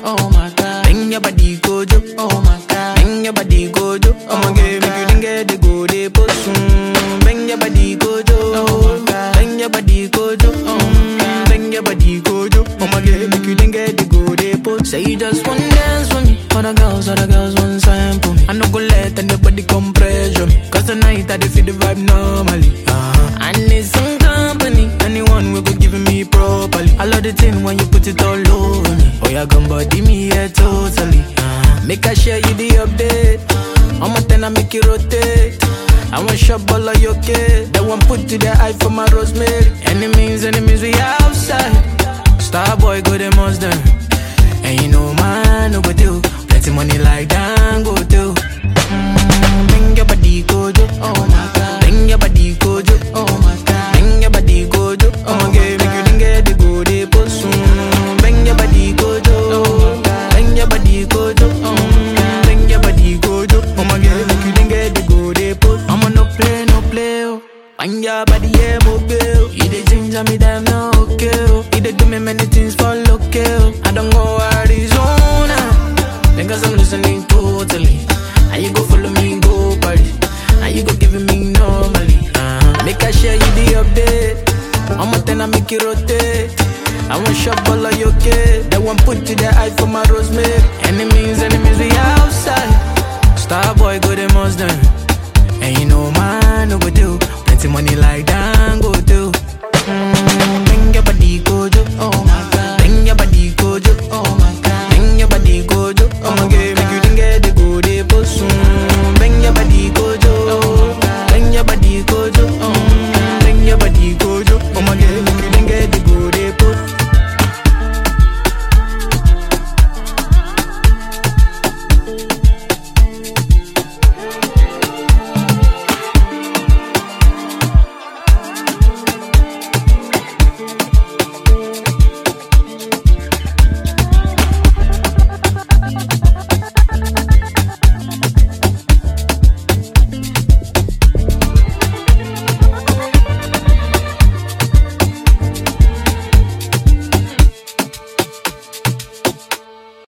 oh my god. Bring your body gojo, oh my god. Bring your body gojo, oh my god. Make you think get the go de posun. Bring your body gojo, oh my god. Bring your body gojo, oh my god. Bring your body gojo, oh my god. Make you think get the go de posun. Say you just want dance with me. Other girls, other girls want sample me. I no go let anybody come pressure me. Cause tonight I dey feel the vibe normally. Uh-huh. I need some company. Anyone will go giving me properly. I love the thing when you put it all over me. Oh, yeah, gun body me, yeah, totally. Uh-huh. Make I share you the update. I'm a ten, I make it rotate. I want shop all of your kid. That one put to the eye for my rosemary. Enemies, enemies, we outside. Star boy, go them most them. And you know, man, no go do. Plenty money like that, go do. Mm, bring your body, gojo. Oh my god. Bring your body, gojo. Oh my god. Bring your body, gojo. Oh my god. Make you didn't get the go de posun. Bring your body, gojo. Oh my god. Bring your body, gojo. Oh my god. Bring your body, gojo. Oh my god. Make you didn't get the go de posun. I'ma no play, no play. Oh. Bring your body, yeah, mobile. You the ginger me, damn no okay. Oh. You dey do me many things for local. I don't go Arizona. Because I'm listening totally. And you go follow me, go party. And you go giving me normally. Uh-huh. Make I share you the update. I'm a ten, I make it rotate. I want shop all of your kid. That one put to the eye for my rosemary. Enemies, enemies, we outside. Star boy, go the most done. And you know, man, no go do. Plenty money like that, go do. Mm, bring your body, go do.